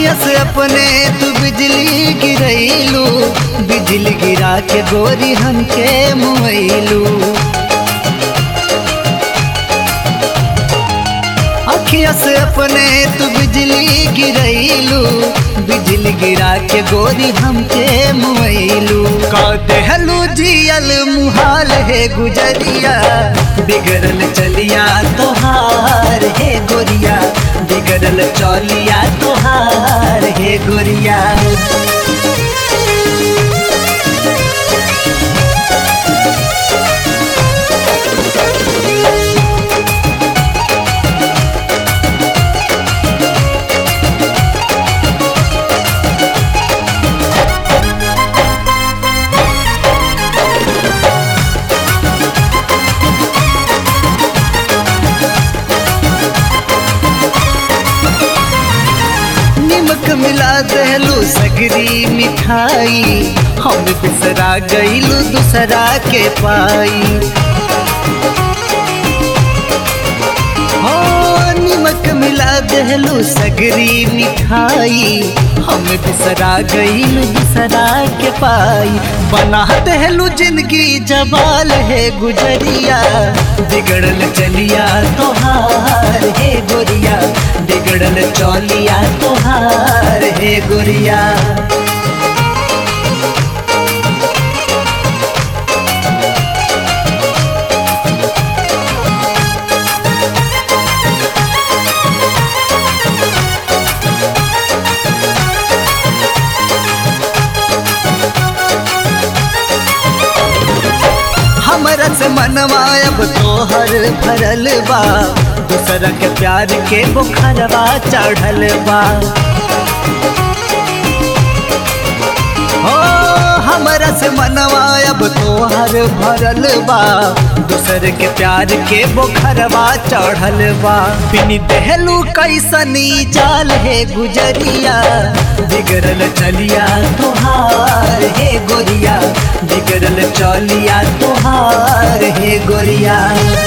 अखिया से अपने तू बिजली गिरैलू बिजली गिरा के गोरी हमके मुइलू अखिया से अपने तू बिजली गिरैलू बिजली गिरा के गोरी हमके मुइलू का देहलू जियल मुहाल है गुजरिया बिगड़ल चलिया तोहार है गोरिया बिगड़ल चलिया तोहार है गोरिया निमक मिला दहलू सगरी मिठाई हम बिसरा गईलू दूसरा के पाई हो निमक मिला दहलू सगरी मिठाई हम बिसरा गईलू दूसरा के पाई बना दहलू जिंदगी जबाल है गुजरिया बिगड़ल चलिया तोहार है गोरिया बिगड़ल चौलिया तोहार है गोरिया हमरा से मनवा अब तोहर भरल बा दूसरा के प्यार के बुखरवा चढ़ल बा हो हमरा से मनवा अब तोहर भरल बा दूसर के प्यार के बुखरवा चढ़ल बा बिनी देहलू कैसनी जाल है गुजरिया बिगड़ल चलिया तोहार है गोरिया बिगड़ल चलिया तोहार है गोरिया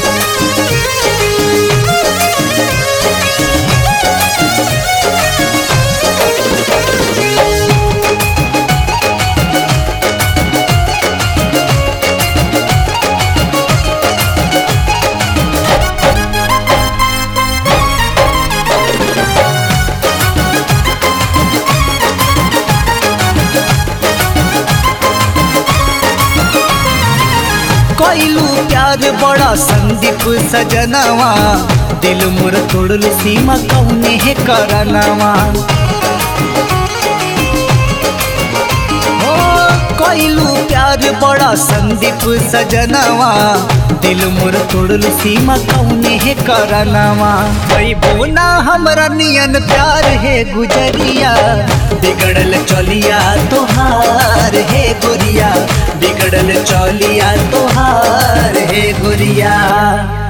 कैलू प्यार बड़ा संदीप सजनवा दिल मोर तोड़ल सीमा कौने है करनवा हो कैलू प्यार बड़ा संदीप सजनवा दिल मोर तोड़ल सीमा कौने है करनवा कई बोना हमरा नियन प्यार है गुजरिया बिगड़ल चलिया तोहार है गोरिया बिगड़ल चलिया तोहार है गोरिया